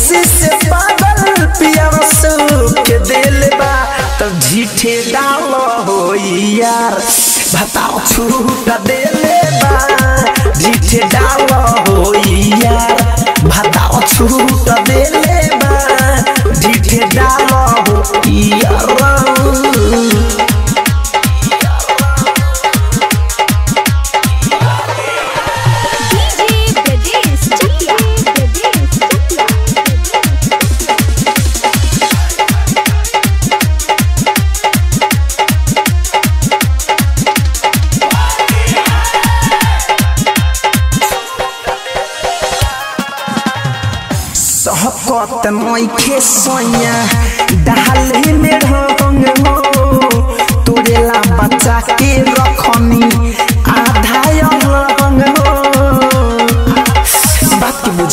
खुशी से पागल पियर सुख दिल बा तब झीठे डाल हो यार बताओ छूट दिल बा झीठे डाल हो यार बताओ छूट दिल बा झीठे डाल हो यार डीजे ब्रजेश चकिया ब्रजेश चकिया सहकत नइखे सैया डाले में ढंग हो तोरेला बच्चा के रखनी आधा अलग हो बात बुझ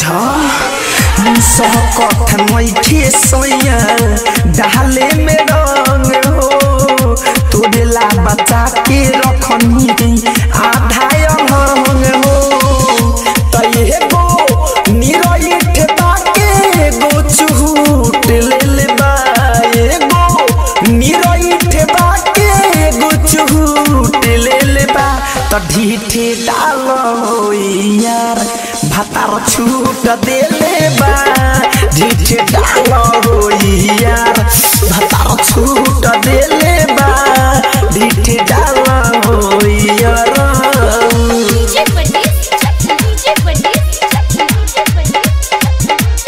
सहकत नइखे सैया डाले में ढंग हो तोरेला बच्चा के रखनी आधा अलग हो तये गो निरइठ बाके गो चूट लेल बा एगो निरइठ बाके गो चूट लेल बा त ढीठे डाल हो यार भातार छूट देले बा ढीठे डाल हो यार भातार छूट देले बा ढीठे डाल हो यार DJ Brajesh Chakiya DJ Brajesh Chakiya DJ Brajesh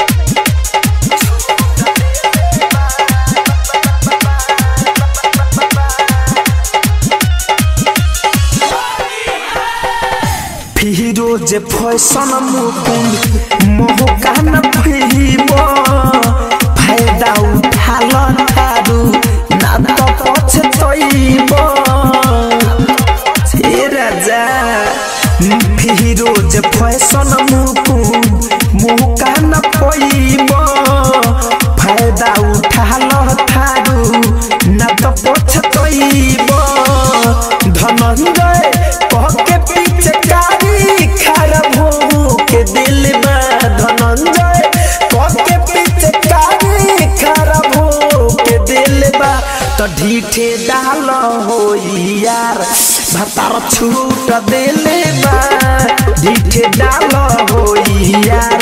Firoz fashion Mukund मोहका न फिब फायदा उठाल थारू ना त पछतैब हे राजा फिरोज फैशन मुकुंद मोहका न पैब फायदा उठाल थारू ना त पछतैब धनंजय कह के पीछे कारी खराब हो के दिल में धनंजय कह के पीछे कारी खराब हो के दिल बा तो ढीठे डाल हो यार भतार छूट दिल बा ढीठे डाल हो यार